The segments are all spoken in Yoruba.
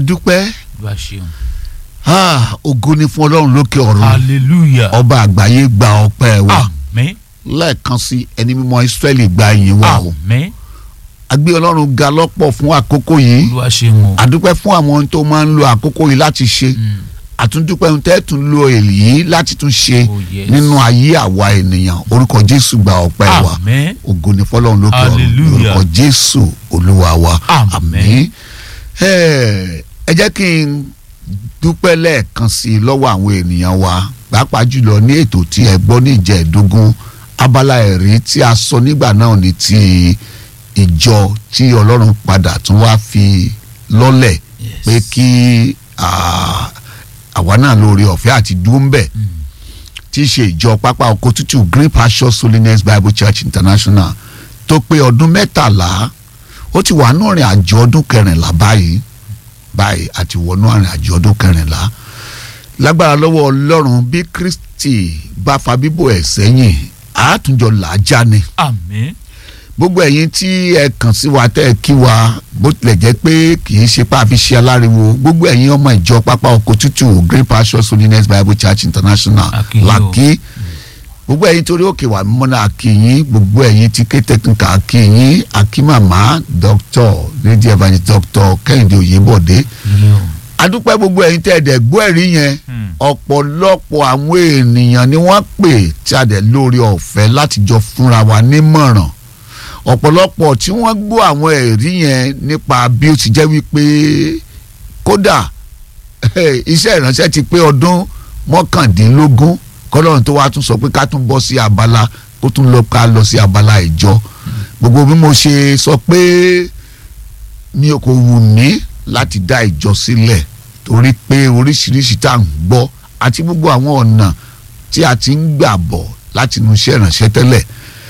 adúpẹ́ Olúwa ṣeun. Ah, ògo ni fún ọlọ́run lókè ọ̀run hallelujah. ọba àgbáyé gba ọpẹ́ wa àmín lẹ́ẹ̀kan sí ẹni mímọ́ Ísírẹ́lì gba ìyìn wa o àmín agbé ọlọ́run ga lọ́pọ̀ fún àkókò yìí Olúwa ṣeun o. àdúpẹ́ fún àwọn tó máa ń lo àkókò yìí láti ṣe Mm. àtúndúpẹ́ ohun tẹ́ tún lo èyí láti tún ṣe Oh, yes. nínú ayé àwa ènìyàn orúkọ Jésù gba ọpẹ́ wa àmín ògo ni fọlọ́run lókè ọ̀run Hallelujah. orúkọ Jésù olúwa wa Àmín. ẹ ẹ jẹ́ kí n dúpẹ́ lẹ́ẹ̀kan sí i lọ́wọ́ àwọn ènìyàn wa pàápàá jùlọ ní ètò tí ẹ gbọ́ ní ìjẹ́ẹ̀dógún abala ẹ̀rí tí a sọ nígbà náà ní ti ìjọ tí ọlọ́run padà tún wá fi lọ́lẹ̀ Yes. pé kí ah, àwa náà lórí ọ̀fẹ́ àti dúró ń bẹ̀ Mm. tí í ṣe ìjọ pápá oko tútù Green Pastures Holiness Bible Church International tó pé ọdún mẹ́tàlá ó ti wà nù rìn àjò ọdún kẹrìnlá báyìí báyìí àti wọnú àrìn àjò ọdún kẹrìnlá lágbára lọ́wọ́ Ọlọ́run bí Kristi bá fa bíbọ̀ ẹ̀ sẹ́yìn àátúnjọ làájá ni àmín gbogbo ẹ̀yin tí ẹ kàn sí wa tẹ́ ẹ kí wa bó tilẹ̀ jẹ́ pé kì í ṣe pàfi ṣe aláriwo gbogbo ẹ̀yin ọmọ ìjọ pápá oko tútù Green Pastures Holiness Bible Church International A kí yín o. làkí gbogbo ẹ̀yin torí òkè wà mímọ́ náà akínyìn gbogbo ẹ̀yin tí ké technical akínyìn akímàmá Dr. lady evangelist Dr. Kẹ́hìndé Oyèbọ̀dé ilé o. adúpẹ́ gbogbo ẹ̀yin tẹ́ ẹ̀dẹ̀ gbọ́ ẹ̀rí yẹn Mm. ọ̀pọ̀lọpọ̀ àwọn ènìyàn ni wọ́n pè tí a dẹ̀ lórí ọ̀fẹ́ láti jọ fúnra wa nímọ̀ràn ọ̀pọ̀lọpọ̀ tí wọ́n gbọ́ àwọn ẹ̀rí yẹn nípa bí ó ti jẹ́ wípé kódà iṣẹ́ ìránṣẹ́ ti pé ọdún mọ́kàndínlógún kọ́lọ́run tó wá tún sọ pé ká tún bọ́ sí abala kó tún lọ ká lọ sí abala ìjọ gbogbo bí mo ṣe sọ pé mi ò kò wù mí láti dá ìjọ sílẹ̀ torí pé oríṣiríṣi tá à ń gbọ́ àti gbogbo àwọn ọ̀nà tí a ti ń gbà bọ̀ láti inú iṣẹ́ ìránṣẹ́ tẹ́lẹ̀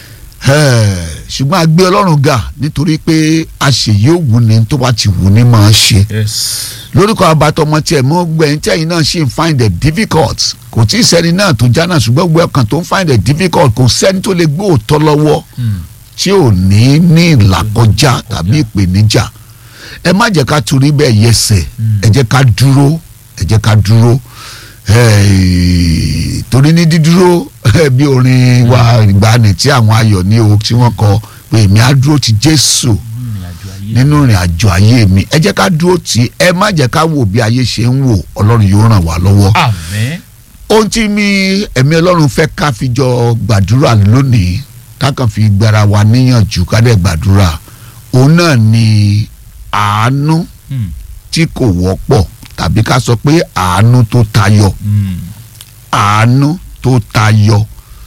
Eh, ṣùgbọ́n a gbé ọlọ́run ga nítorí pé àṣeyí òwú ni tó bá ti wù ní máa ṣe yes. lórúkọ abatọmọ tiẹ̀ mọ́ gbẹ̀yìn tí ẹ̀yin náà ṣì ń find it difficult kò tí ì sẹ́ni náà tó já náà ṣùgbọ́n gbogbo ọkàn tó ń find it difficult kò sẹ́ni tó lè gbé òótọ́ lọ́wọ́ Mm. tí ò ní ní ìlàkọjá tàbí ìpèníjà ẹ má jẹ́ ká torí bẹ́ẹ̀ yẹsẹ̀ Mm. ẹ jẹ́ ká dúró ẹ jẹ́ ká dúró Eh, torí ní dídúró eh, bí orin wa ìgbàanì tí àwọn ayọ̀ ní o tí wọ́n kọ pé èmi á dúró ti Jésù nínú ìrìn àjò ayé. nínú ìrìn àjò ayé mi ẹ jẹ́ ká dúró tì í ẹ má jẹ́ ká wò bí ayé ṣe ń wò Ọlọ́run yóò ràn wá lọ́wọ́ àmín ohun tí mi ẹ̀mí ọlọ́run fẹ́ ká fi jọ gbàdúrà lónìí ká kàn fi gbára wa níyànjú ká dẹ̀ gbàdúrà òun náà ni àánú Mm. tí kò wọ́pọ̀ tàbí ká sọ pé àánú tó tayọ Mm. àánú tó tayọ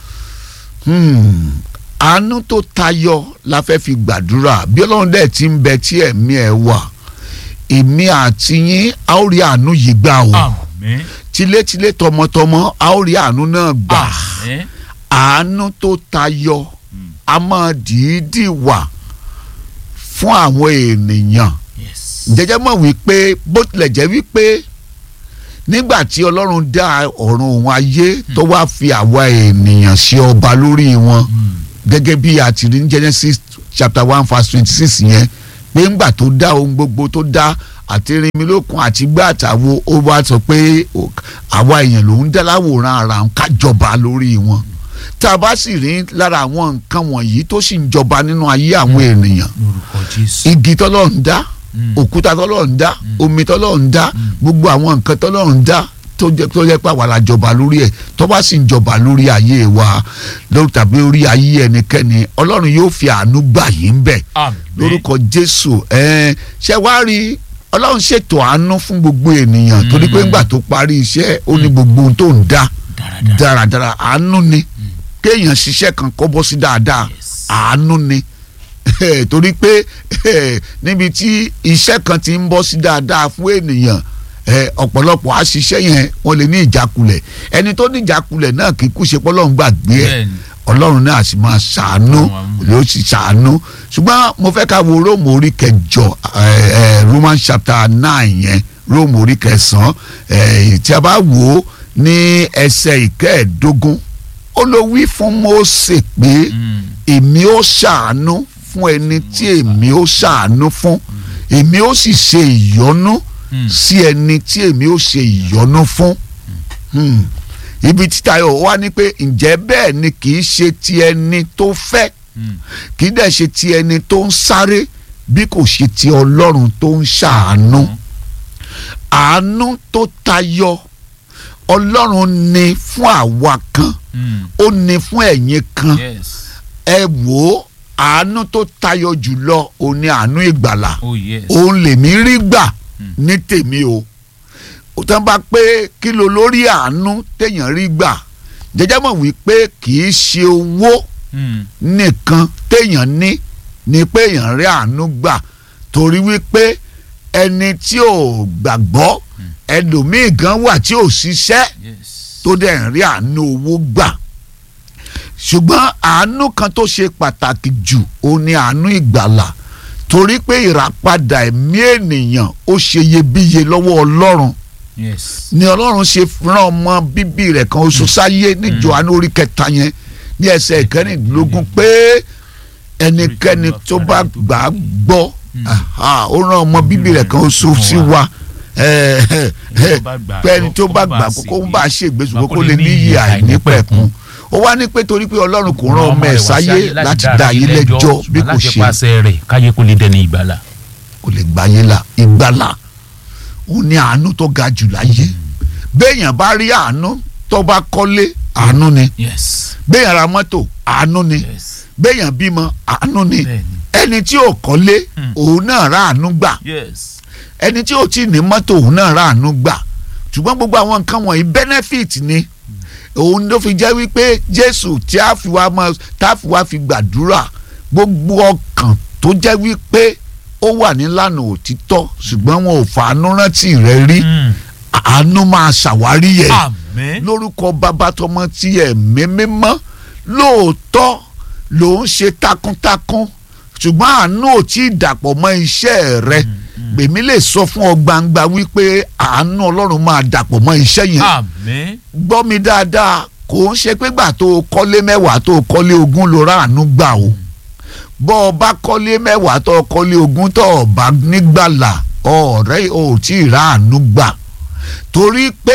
Hmm. àánú tó tayọ la fẹ́ fi gbàdúrà bí ọlọ́run dẹ̀ ti ń bẹ tí ẹ̀mí ẹ̀ wà èmi àti yín a ó rí àánú yìí gbà o àmín tilétilé tọmọtọmọ a ó rí àánú náà gbà àmín àánú tó tayọ a máa dìídì wà fún àwọn ènìyàn yes. jẹjẹ mọ̀ wípé bó tilẹ̀ jẹ́ wípé nígbà tí ọlọ́run dá ọ̀run òun ayé tó wá fi àwa ènìyàn ṣe ọba lórí wọn Mm. gẹ́gẹ́ bí a ti rí ní Genesis chapter one verse twenty six yẹn pé ńgbà tó dá ohun gbogbo tó dá àti rinmilókun àti gbá àtàwo ó wá sọ pé ó- àwa èèyàn lòún dá láwòrán ara ń kájọba lórí wọn tá a bá sì rí lára àwọn nǹkan wọ̀nyí tó sì ń jọba nínú ayé àwọn ènìyàn lórúkọ jésù. igi tọ́lọ́run dá Mm. òkúta tọ́lọ́run dá omi tọ́lọ́run dá gbogbo àwọn nǹkan tọ́lọ́run dá tó jẹ́ tó jẹ́ pé àwa la jọba lórí ẹ̀ tó bá sì ń jọba lórí ayé wa lórí tàbí orí ayé ẹnikẹ́ni ọlọ́run yóò fi àánú gbà yín bẹ̀ àmín lórúkọ jésù ẹ̀ẹ́n ṣe wá rí ọlọ́run ṣètò àánú fún gbogbo ènìyàn torí pé ńgbà tó parí iṣẹ́ ó ní gbogbo ohun tó ń dá dáradára. dáradára àánú ni kéèyàn ṣiṣẹ́ kan kọ́ bọ́ sí dáadáa Yes. àánú ni torí pé níbi tí iṣẹ́ kan ti ń bọ́ sí dáadáa fún ènìyàn eh, ọ̀pọ̀lọpọ̀ àṣìṣe yẹn wọ́n lè ní ìjákulẹ̀ ẹni tó ní ìjákulẹ̀ náà kì í kú ṣe pọ́lọ́run gbàgbé ẹ̀ Bẹ́ẹ̀ni. ọlọ́run náà sì máa ṣàánú Àwọn yóò sì ṣàánú ṣùgbọ́n mo fẹ́ ká wo róòmù orí kẹjọ eh, eh, Roman chapter nine yẹn róòmù orí kẹsàn-án eh, tí a bá wò ó ní ẹsẹ̀ ìkẹẹ̀ẹ́dógún ó ló wí fún Mósè pé Mm. èmi ó ṣàánú fún ẹni tí èmi ó ṣàánú fún èmi ó sì ṣe ìyọ́nú Mm. sí ẹni tí èmi ó ṣe ìyọ́nú fún Hmm. ibi tí Táyọ̀ wá ní pé ǹjẹ́ bẹ́ẹ̀ ni kì í ṣe ti ẹni tó fẹ́ Mm. kì í dẹ̀ ṣe ti ẹni tó ń sáré bí kò ṣe ti Ọlọ́run tó ń ṣàánú àánú tó tayọ Ọlọ́run ní fún àwa kan Mm. ó ní fún ẹ̀yin kan yes ẹ wò ó àánú tó tayọ jùlọ òun ni àánú ìgbàlà oh yes òun lèmi rí gbà Mm. ní tèmi o ó tán bá pé kí ló lórí àánú téèyàn rí gbà jẹjẹ mọ̀ wípé kì í ṣe owó Mm. nìkan téèyàn ní ni pé èèyàn rí àánú gbà torí wípé ẹni tí ò gbàgbọ́ ẹlòmíì gan wà tí ò ṣiṣẹ́ yes tó dẹ̀ ń rí àánú owó gbà ṣùgbọ́n àánú kan tó ṣe pàtàkì jù òun ni àánú ìgbàlà torí pé ìràpadà ẹ̀mí ènìyàn ó ṣe iyebíye lọ́wọ́ ọlọ́run yes ni ọlọ́run ṣe rán ọmọ bíbí rẹ̀ kan oṣù sáyé ní Jòhánù orí kẹta yẹn ní ẹsẹ̀ ìkẹrìndínlógún pé ẹnikẹ́ni tó bá gbà á gbọ́ aha, ó rán ọmọ bíbí rẹ̀ kan oṣù sí wa ẹ, ẹ, ẹ, pé ẹni tó bá gbà kó ń bá a ṣe ìgbésùn kó lè níyì àìnípẹ̀kun ó wá ní pé torí pé ọlọ́run kò rán ọmọ ẹ̀ sáyé láti dá ayé lẹ́jọ́ bí kò ṣe pàṣẹ rẹ̀ káyé kó lè dẹni ìgbàlà. kò lè gbáyé la ìgbàlà òun ni àánú tó ga jù láyé béèyàn bá rí àánú tó bá kọ́lé àánú ni yes béèyàn ra mọ́tò àánú ni yes béèyàn bímọ àánú ni bẹ́ẹ̀ni ẹni tí ò kọ́lé Hmm. òun náà ra àánú gbà yes ẹni tí ò tí ì ní mọ́tò òun náà ra àánú gbà ṣùgbọ́n gbogbo àwọn nǹkan wọ̀nyí benefit ni òun ló fi jẹ́ wípé Jésù tí a fi wá mọ́ tá a fi wá fi gbàdúrà gbogbo ọkàn tó jẹ́ wípé ó wà nílànà òtítọ́ ṣùgbọ́n wọn ò fàánú rántí rẹ̀ rí Mm. àánú máa ṣàwárí yẹn àmín lórúkọ bàbá tọmọ tí ẹ̀mí mímọ́ lóòótọ́ ló ń ṣe takuntakun ṣùgbọ́n àánú ò tí ì dàpọ̀ mọ́ iṣẹ́ rẹ gbèmí lè sọ fún ọ gbangba wípé àánú ọlọ́run máa dàpọ̀ mọ́ iṣẹ́ yẹn àmín gbọ́ mi dáadáa kò ń ṣe pé gbà tó o kọ́lé mẹ́wàá tó o kọ́lé ogún ló ra àánú gbà o bọ́ ọ bá kọ́lé mẹ́wàá tó o kọ́lé ogún tó o bá nígbàlà ọ̀rẹ́ ò tí ì ra àánú gbà torí pé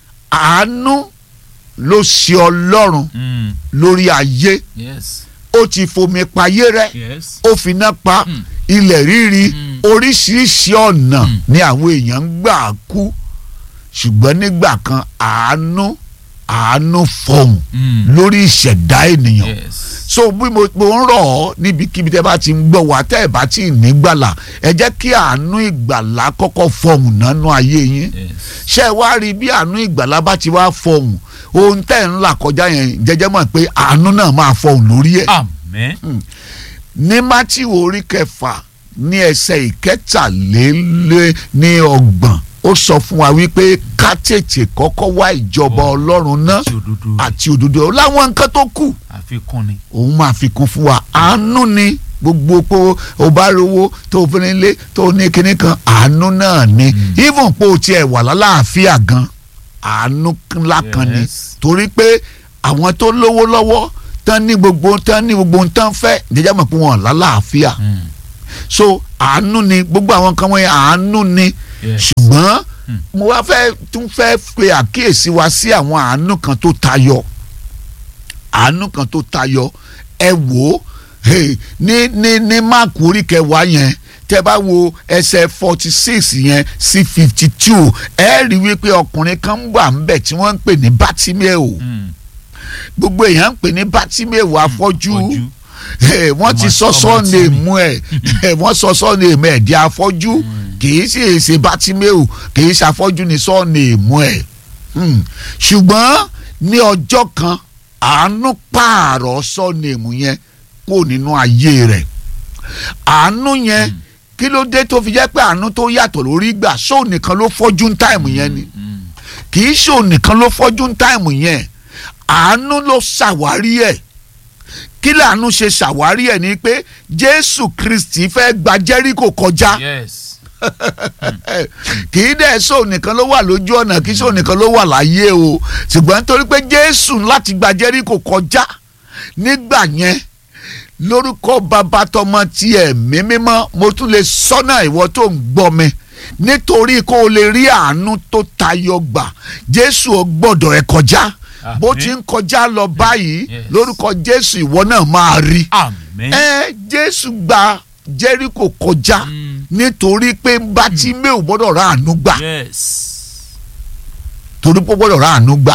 àánú ló ṣe ọlọ́run Mm. lórí ayé yes ó ti fomi payé rẹ yes ó fi iná pa Mm. ilẹ̀ ríri Mm. oríṣiríṣi ọ̀nà Mm. ni àwọn èèyàn ń gbà kú ṣùgbọ́n nígbà kan àánú àánú fọhùn Mm. lórí ìṣẹ̀dá ènìyàn yes so bí mo mo ń rọ̀ ọ́ níbikíbi tẹ́ bá ti ń gbọ́ wá tẹ́ ẹ̀ bá ti ní gbàlà ẹ jẹ́ kí àánú ìgbàlà kọ́kọ́ fọhùn nánú ayé yín yes ṣé ẹ wá rí bí àánú ìgbàlà bá ti wá fọhùn ohun tẹ́ ẹ̀ ń là kọjá yẹn jẹ́jẹ́ mọ̀ pé àánú náà máa fọhùn lórí ẹ̀ àmín ní mátì orí kẹfà ní ẹsẹ̀ ìkẹtàlélẹ́ ní ọgbọ̀n ó sọ fún wa wípé ká tètè kọ́kọ́ wá ìjọba Oh. ọlọ́run náà àti òdodo àti òdodo láwọn nǹkan tó kù àfikún ni òun máa fi kún fún wa àánú ni gbogbo pé o bá rówó tó o fi nílé tó o ní kinní kan àánú náà ni even pé o tiẹ̀ wà lálàáfíà gan àánú ńlá kan ni Yes. torí pé àwọn tó lówó lọ́wọ́ tán ní gbogbo tán ní gbogbo tán fẹ́ jẹjẹ́ mọ̀ pé wọ́n lálàáfíà Mm. so àánú ni gbogbo àwọn kan wọ̀nyẹn àánú ni yes ṣùgbọ́n Mm. mo wá fẹ́ tún fẹ́ pe àkíyèsí wa sí àwọn àánú kan tó tayọ àánú kan tó tayọ ẹ wò ó hey, ní ní ní máàkù orí kẹwàá yẹn tẹ bá wo ẹsẹ̀ forty six yẹn sí fifty two ẹ rí wípé ọkùnrin kan wà ńbẹ̀ tí wọ́n ń pè ní Bátíméò Mm. gbogbo èèyàn ń pè ní Bátíméò afọ́jú Ojú. Eh, wọ́n ti Ọmọ- sọ ọmọ sọ́ọ̀nì tí- èmú ẹ̀ Eh, wọ́n sọ sọ́ọ̀nì èmú ẹ̀ di afọ́jú kì í sì ṣe Bátíméò kì í ṣàfọ́jú ní sọ́ọ̀nì èmú ẹ̀ Hmm. ṣùgbọ́n ní ọjọ́ kan àánú pààrọ̀ sọ́ọ̀nì èmú yẹn kó nínú ayé rẹ̀ àánú yẹn kí ló dé tó fi jẹ́ pé àánú tó yàtọ̀ lórí gbà sóò nìkan ló fọ́jú ń táìmù yẹn ni Mm. kì í ṣòun nìkan ló fọ́jú ń táìmù yẹn àánú ló ṣàwárí ẹ̀ kí làánú ṣe ṣàwárí ẹ̀ ni pé Jésù Kristi fẹ́ gba Jẹ́ríkò kọjá yes kì í dẹ̀ ṣòun nìkan ló wà lójú ọ̀nà kì í ṣòun nìkan ló wà láyé o ṣùgbọ́n nítorí pé Jésù láti gba Jẹ́ríkò kọjá nígbà yẹn lórúkọ bàbá tọmọ ti ẹ̀mí mímọ́ mo tún lè sọ́nà ìwọ tó ń gbọ́ mi nítorí kó o lè rí àánú tó tayọ gbà jésù ò gbọ́dọ̀ ẹ kọjá bó Àmín. ti ń kọjá lọ báyìí Yes. lórúkọ jésù ìwọ náà máa rí Àmín. ẹ jésù gba jẹ́ríkò kọjá Mm. nítorí pé bátíméù gbọ́dọ̀ ra àánú gbà Yes. torí pé ó gbọ́dọ̀ ra àánú gbà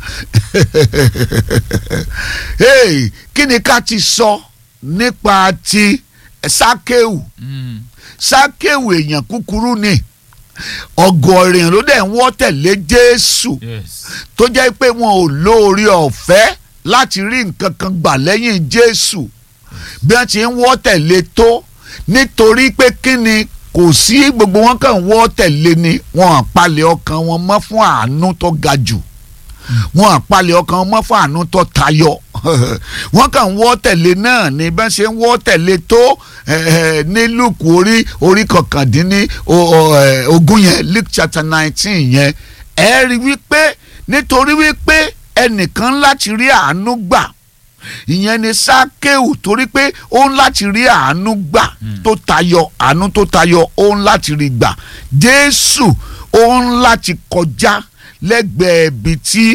hey, kí ni ká ti sọ nípa ti sákéwù Mm. sákéwù èèyàn kúkúrú ni ọ̀gọ̀ọ̀rọ̀ èèyàn ló dẹ̀ ń wọ́ tẹ̀lé jésù Yes. tó jẹ́ pé wọn ò lóore ọ̀fẹ́ láti rí nǹkan kan gbà lẹ́yìn jésù bí wọ́n ti ń wọ́ tẹ̀lé tó nítorí pé kí ni kò sí gbogbo wọn kàn wọ́ tẹ̀lé ni wọn àpalẹ̀ ọkàn wọn mọ́ fún àánú tó ga jù wọn àpalẹ̀ ọkàn wọn mọ́ fún àánú tó tayọ wọn kàn wọ́ tẹ̀lé náà ní bá ṣe ń wọ́ tẹ̀lé tó eh, eh, ní luke orí orí kọkàndínní o- o, eh, ogún yẹn luke chapter nineteen yẹn ẹ rí wípé nítorí wípé ẹnìkan láti rí àánú gbà ìyẹn ni sákéwù torí pé ó ń láti rí àánú gbà tó tayọ àánú tó tayọ ó ń láti rí gbà jésù ó ń láti kọjá lẹ́gbẹ̀ẹ́ ibi tí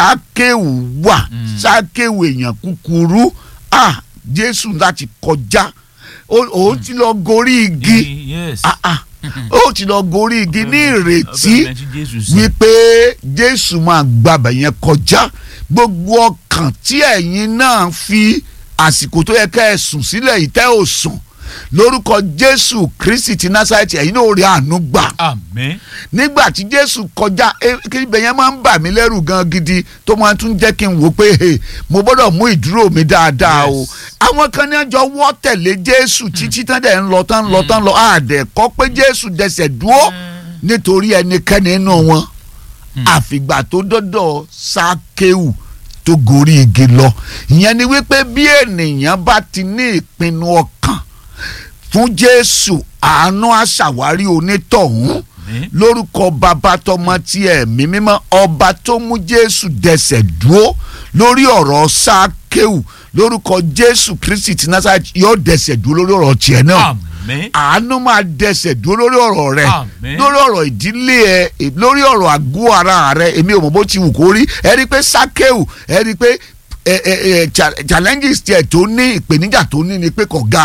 sákéwù wà sákéwù èèyàn kúkúrú ah jésù láti kọjá ó ó ti lọ gorí igi Yes. ah ah ó ti lọ gorí igi ní ìrètí Ọbẹ̀ mẹ́tí Jésù sí. wípé jésù máa gbàbẹ̀ yẹn kọjá gbogbo ọkàn tí ẹ̀yin náà fi àsìkò tó yẹ ká ẹ sùn sílẹ̀ yìí tẹ́ ò sùn lórúkọ jésù kristi ti násàrẹ́tì ẹ̀yin náà ó rí àánú gbà Àmín. nígbà tí jésù kọjá eh, kí ibẹ̀ yẹn máa ń bà mí lẹ́rù gan gidi tó máa tún jẹ́ kí n wò pé hey, mo gbọ́dọ̀ mú ìdúró mi dáadáa o Yes. àwọn kan ní ọjọ́ wọ́ tẹ̀lé jésù títí tán dẹ̀ ń lọ tán ń lọ tán ń lọ àdẹ̀kọ́ pé jésù dẹsẹ̀ dúró nítorí ẹnikẹ́ni nínú wọn àfìgbà tó dọ́dọ̀ sákéwù tó gorí igi lọ ìyẹn ni wípé bí ènìyàn bá ti ní ìpinnu ọkàn fún jésù àánú àṣàwárí onítọ̀hún Àmín. lórúkọ bàbá tọmọ tí ẹ̀mí mímọ́ ọba tó mú jésù dẹsẹ̀ dúró lórí ọ̀rọ̀ sákéwù lórúkọ jésù kristi ti násàrẹ́tì yóò dẹsẹ̀ dúró lórí ọ̀rọ̀ tiẹ̀ náà Àmín. àánú máa dẹsẹ̀ dúró lórí ọ̀rọ̀ rẹ Àmín. lórí ọ̀rọ̀ ìdílé ẹ lórí ọ̀rọ̀ àgọ́ ara rẹ èmi ò mọ̀ bó ti wù kó rí ẹ rí i pé sákéwù ẹ rí i pé ẹ ẹ ẹ cha- challenges tiẹ̀ tó ní ìpèníjà tó ní ni pé kò ga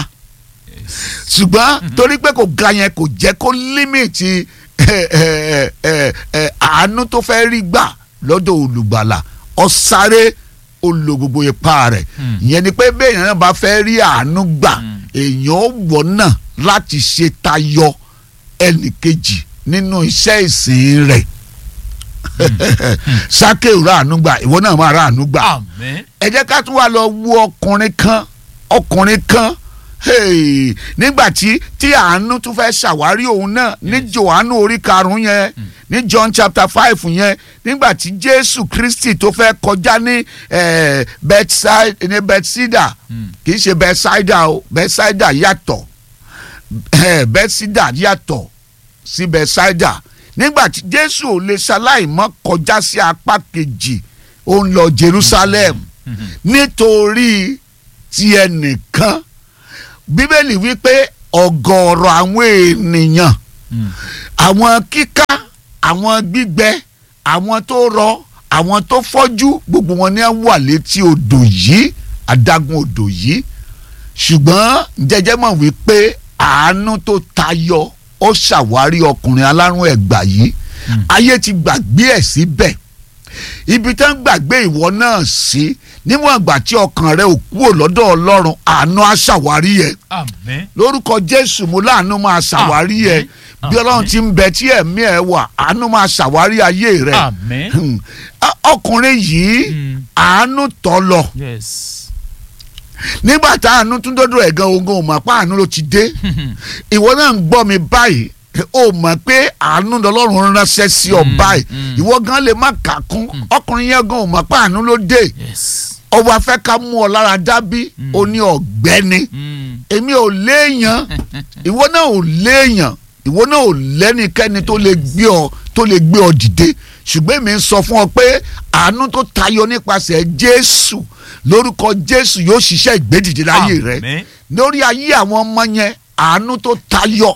ṣùgbọ́n torí pé kò ga yẹn kò jẹ́ kó límìtì ẹ, ẹ, ẹ, ẹ, àánú tó fẹ́ rí gbà lọ́dọ̀ olùgbàlà ọ̀sáré ó lo gbogbo ipá rẹ̀ Hmm. ìyẹn ni pé bẹ́ẹ̀ yẹn náà bá fẹ́ rí àánú gbà èèyàn ó wọ̀ náà láti ṣe tayọ ẹnìkejì nínú iṣẹ́ ìsìn rẹ̀ sákèw ráàánú gbà ìwọ náà máa ráàánú gbà Àmín. ẹ jẹ́ ká tún wá lọ wo ọkùnrin kan ọkùnrin kan hey, nígbà tí tí àánú tún fẹ́ ṣàwárí òun náà ní johannu orí karùn-ún yẹn ní john chapter five yẹn nígbà tí jésù kristi tó fẹ́ kọjá ní eh, Bethsaida- ní bethsaida Mm. kì í ṣe bethsaida o bethsaida yàtọ̀ eh, bethsaida yàtọ̀ sí bethsaida nígbà tí jésù ò lè ṣaláì mọ́ kọjá sí apá kejì ó ń lọ jerusalem Mhm. nítorí ti ẹnìkan bíbélì wípé ọ̀gọ̀ọ̀rọ̀ àwọn ènìyàn Mm. àwọn kíká àwọn gbígbẹ àwọn tó rọ àwọn tó fọ́jú gbogbo wọn ni wọ́n wà létí odò yìí adágún odò yìí ṣùgbọ́n jẹjẹ mọ̀ wípé àánú tó tayọ ó ṣàwárí ọkùnrin alárùn ẹ̀gbà yìí Mm. ayé ti gbàgbé ẹ̀ síbẹ̀ ibi tán gbàgbé ìwọ náà sí níwọ̀n ìgbà tí ọkàn rẹ ò kúrò lọ́dọ̀ ọlọ́run àánú á ṣàwárí ẹ̀ Àmín. lórúkọ jésù mo láàánú máa ṣàwárí ẹ̀ Àmín. bí ọlọ́run ti ń bẹ tí ẹ̀mí ẹ̀ wà àánú máa ṣàwárí ayé rẹ̀ Àmín. Hmm. Á- ọkùnrin yìí Mm. àánú tọ́ lọ Yes. nígbà tá àánú tún dọ́dọ̀ ẹ̀ gan ogun ò mọ̀ pé àánú ló ti dé ìwọ náà ń gbọ́ mi báyìí o mọ̀ pé àánú lọ́lọ́run ránṣẹ́ sí ọ Mm, báyìí mm. ìwọ gan lè má kà kún ọkùnrin yẹn gan ò mọ̀ pé àánú ló dé Yes. ọwọ́ afẹ́ ká mú ọ lára dábí Mm. ó ní ọ̀gbẹ́ni Mm. èmi ò léèyàn ìwọ náà ò léèyàn ìwọ náà ò lẹ́nikẹ́ni tó lè gbé ọ tó lè gbé ọ dìde ṣùgbọ́n èmi ń sọ fún ọ pé àánú tó tayọ nípasẹ̀ jésù lórúkọ jésù yóò ṣiṣẹ́ ìgbédìde láyé rẹ Àmín. lórí ayé àwọn ọmọ yẹn àánú tó tayọ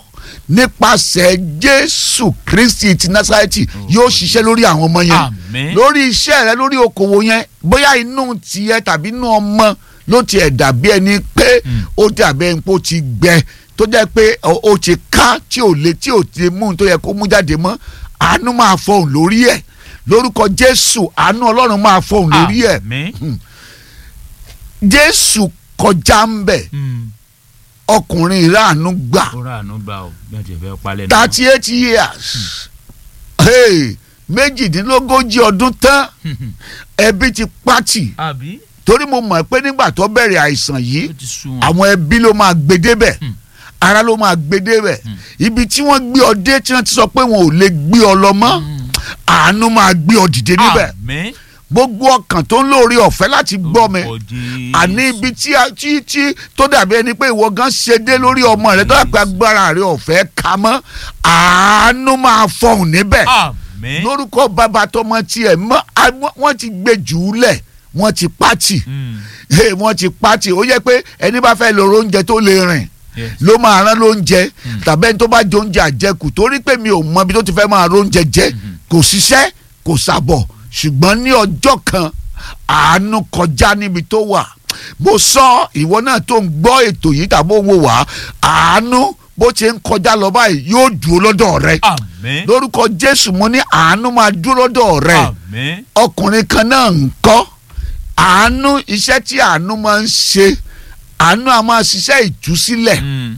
nípasẹ̀ jésù kristi ti násárẹ́tì yóò ṣiṣẹ́ lórí àwọn ọmọ yẹn Àmín. lórí iṣẹ́ rẹ lórí okòwò yẹn bóyá inú tiẹ̀ tàbí inú ọmọ ló tiẹ̀ dàbí ẹni pé ó dàbí ẹni pé ó ti gbẹ tó jẹ́ pé ó ó ti ká tí ò lè tí ò ti mú un tó yẹ kó mú jáde mọ́ àánú máa fọhùn lórí ẹ̀ lórúkọ jésù àánú ọlọ́run máa fọhùn lórí ẹ̀ Àmín. jésù kọjá ń bẹ̀ Mm. ọkùnrin ìráàánú gbà ó rà àánú gbà ó bí wọ́n ti fẹ́ palẹ̀ náà. thirty eight years hey, méjìdínlógójì ọdún tán ẹbí ti pàtì àbí torí mo mọ̀ pé nígbà tó bẹ̀rẹ̀ àìsàn yìí ó ti sún wọn. àwọn ẹbí ló máa gbé débẹ̀ Hmm. ara ló máa gbé débẹ̀ Hmm. ibi tí wọ́n gbé ọ dé tí wọ́n ti sọ pé wọn ò lè gbé ọ lọ mọ́ àánú máa gbé ọ dìde níbẹ̀ Àmín. gbogbo ọkàn tó ń lórí ọ̀fẹ́ láti gbọ́ mi Orúkọ Jésù. àní ibi tí a- tí tí tó dàbí ẹni pé ìwọ gan ṣe dé lórí ọmọ rẹ tó dàbí agbára rẹ ọ̀fẹ́ ka mọ́ àánú máa fọhùn níbẹ̀ Àmín. lórúkọ bàbá tọmọ tiẹ̀ mọ́ a- wọ́n- wọ́n ti gbé jù ú lẹ̀ wọ́n ti pàtì Mm. Hey, wọ́n ti pàtì ó yẹ pé ẹni bá fẹ́ lọ oúnjẹ tó lè rìn Yes. ló máa rán lóúnjẹ tàbí ẹni tó bá jẹ oúnjẹ àjẹkù torí pé mi ò mọ ibi tó ti fẹ́ máa róúnjẹ jẹ kò ṣiṣẹ́ kò ṣàbọ̀ ṣùgbọ́n ní ọjọ́ kan àánú kọjá níbi tó wà mo sọ ìwọ náà tó ń gbọ́ ètò yìí tàbí òun wò wá àánú bó ti ń kọjá lọ báyìí yóò dúró lọ́dọ̀ rẹ Àmín. lórúkọ Jésù mo ní àánú máa dúró lọ́dọ̀ rẹ Àmín. ọkùnrin kan náà ń kọ́ àánú iṣẹ́ tí àánú máa ń ṣe àánú a máa ṣiṣẹ́ ìtúsílẹ̀ Mm.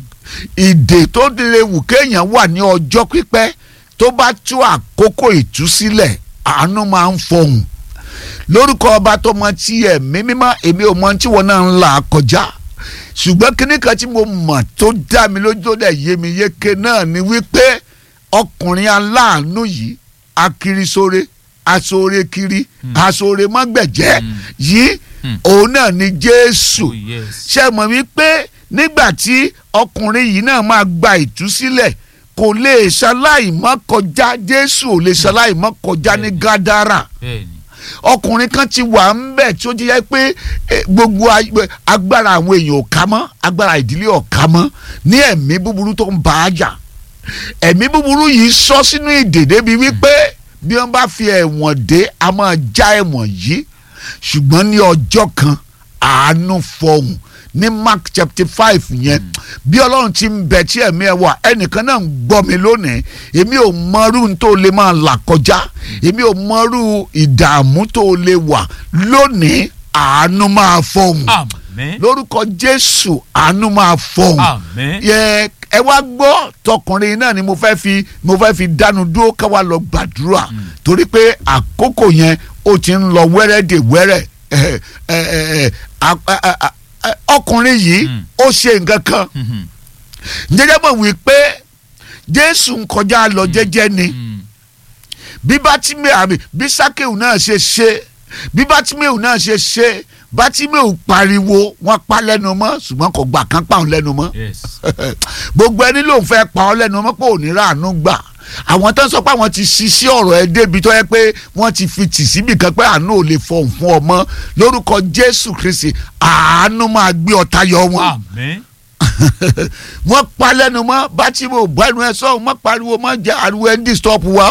ìdè tó lè wù kéèyàn wà ní ọjọ́ pípẹ́ tó bá tú àkókò ìtúsílẹ̀ àánú máa ń fọhùn lórúkọ ọba tó mọ tí ẹ̀mí mímọ́ èmi ò mọ tí wọn náà ń là kọjá ṣùgbọ́n kíní kan tí mo mọ̀ tó dá mi lójú tó dẹ̀ yé mi yéké náà ni wípé ọkùnrin aláàánú yìí akirisore asore kiri asore mọ́gbẹ̀jẹ́ Mm. yìí Mm. òun náà ni Jésù Oh, yes. ṣe mọ̀ wípé nígbà tí ọkùnrin yìí náà máa gba ìtúsílẹ̀ kò lè ṣaláì mọ́ kọjá Jésù ò lè ṣaláì mọ́ kọjá ní Gádárà Bẹ́ẹ̀ni. ọkùnrin kan ti wà ń bẹ̀ tí ó jẹ́ pé eh, gbogbo ay- agbára àwọn èèyàn ò ká mọ́ agbára ìdílé ò ká mọ́ ní ẹ̀mí búburú tó ń bá a jà ẹ̀mí búburú yìí sọ sínú ìdè débi wípé bí wọ́n bá fi ẹ̀wọ̀n dé a máa já ẹ̀wọ̀n yìí ṣùgbọ́n ní ọjọ́ kan àánú fọhùn ní Mark chapter five yẹn bí ọlọ́run ti ń bẹ tí ẹ̀mí ẹ̀ wà ẹnìkan náà ń gbọ́ mi lónìí èmi ò mọrú n tó lè máa là kọjá èmi ò mọrú ìdààmú tó lè wà lónìí àánú máa fọhùn Àmín. lórúkọ Jésù àánú máa fọhùn Àmín. yẹ ẹ wá gbọ́ tọkùnrin náà ni mo fẹ́ fi mo fẹ́ fi dánu dúró ká wá lọ gbàdúrà torí pé àkókò yẹn ó ti ń lọ wẹ́rẹ́ dè wẹ́rẹ́ ẹ, ẹ, ẹ, ẹ, a- a- a- a- ọkùnrin yìí Mm. ó ṣe nǹkan kan Mhm. jẹjẹ mọ̀ wípé Jésù ń kọjá lọ jẹ́jẹ́ ni Mm. bí bátímẹ̀ àmì bí sákèwù náà ṣe ṣe bí bátímẹ̀wù náà ṣe ṣe bátímẹ̀wù pariwo wọ́n pa lẹ́nu mọ́ ṣùgbọ́n kò gbà kán pa òun lẹ́nu mọ́ yes. gbogbo ẹni lòun fẹ́ pa ọ́ lẹ́nu mọ́ pé ò ní ráàánú gbà àwọn tó ń sọ pé àwọn ti ṣiṣẹ́ ọ̀rọ̀ ẹ débi tó yẹ pé wọ́n ti fi tì síbì kan pé àánú ò lè fọhùn fún ọmọ lórúkọ Jésù Kristi àánú máa gbé ọ tayọ wọn Àmín. wọ́n pa lẹ́nu mọ́ bátímẹ̀wù bá ẹnu ẹ sọ́hùn mọ́ pariwo mọ́ jẹ́ ariwo ẹ ń disturb wa